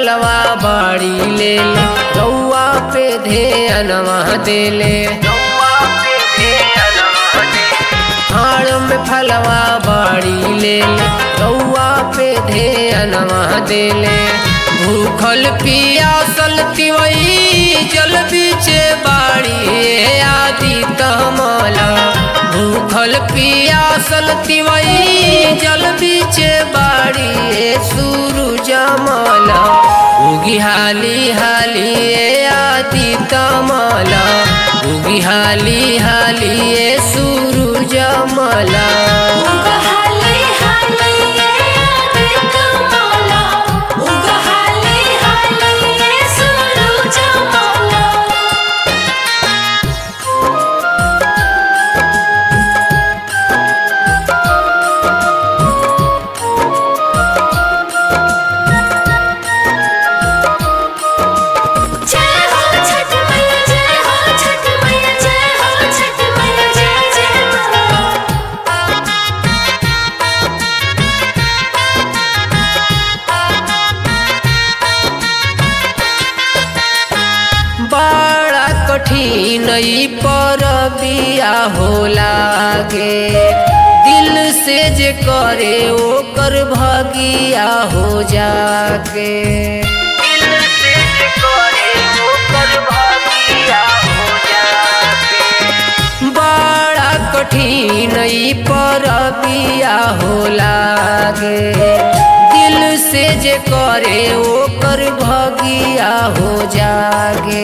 फलवा बाड़ी ले ले रउआ पे ध्यानवा देले हाड़ में फलवा बाड़ी ले ले रउआ पे ध्यानवा देले भूखल पियासल तिवई जल बीचे बाड़ी आदि तमला भूखल पियासल तिवई जल बीचे बाड़ी सूरज मला उगी हाली हाली आदि तमला उगी हाली हाली सूरज मला उगा हाले हाले आदित माला उगा हाले हाले सूरज माला जय हो छठ मैया जय हो छठ मैया जय हो छठ मैया जय जय मां बड़ा कठिन ई पर बिया हो लागे दिल से जे करे ओकर भगिया हो जागे दिल से जे करे ओकर भगिया हो जागे बड़ा कठिन ई पर बिया हो लागे दिल से जे करे ओकर भगिया हो जागे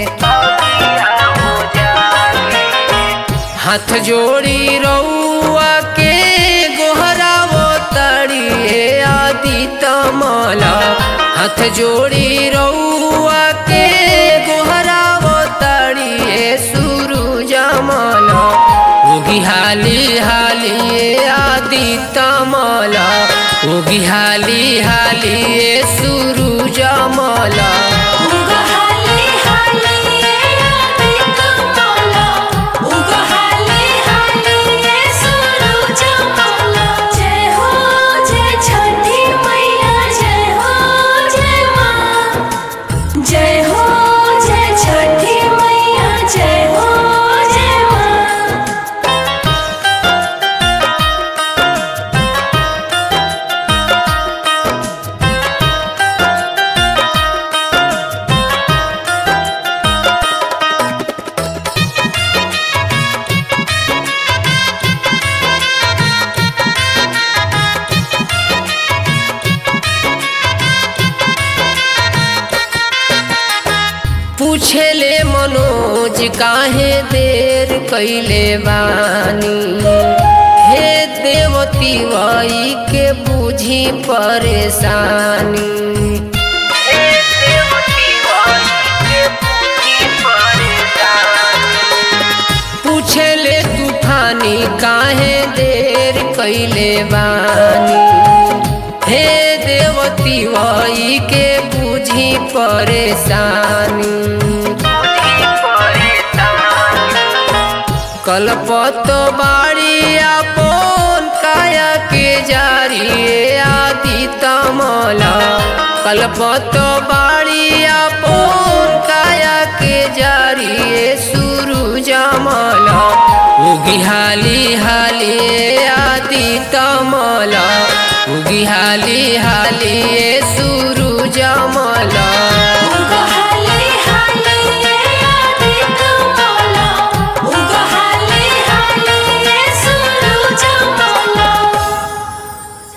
हाथ जोड़ी रउआ के गोहरावो तड़िए आदि तमला हाथ जोड़ी रउआ के गोहरावो तड़िए सूरज मला उगी हाली हाली आदि तमला उगी हाली हाली सूरज मला उगा हाले हाले आदित माला उगा हाले हाले सूरज माला जय हो जय छठी मैया जय हो जय मां जय हो जय छठी मैया जय हो जय मां पूछेले मनोज काहे देर कैले बानी हे देवती वाई के बुझी परेशानी हे देवती वाई के बुझी परेशानी पूछले तूफानी काहे देर कैले बानी हे देवती वाई के बुझी परेशानी कलपत बाड़ी आपन काया के जारी आदि तमला कलपत बाड़ी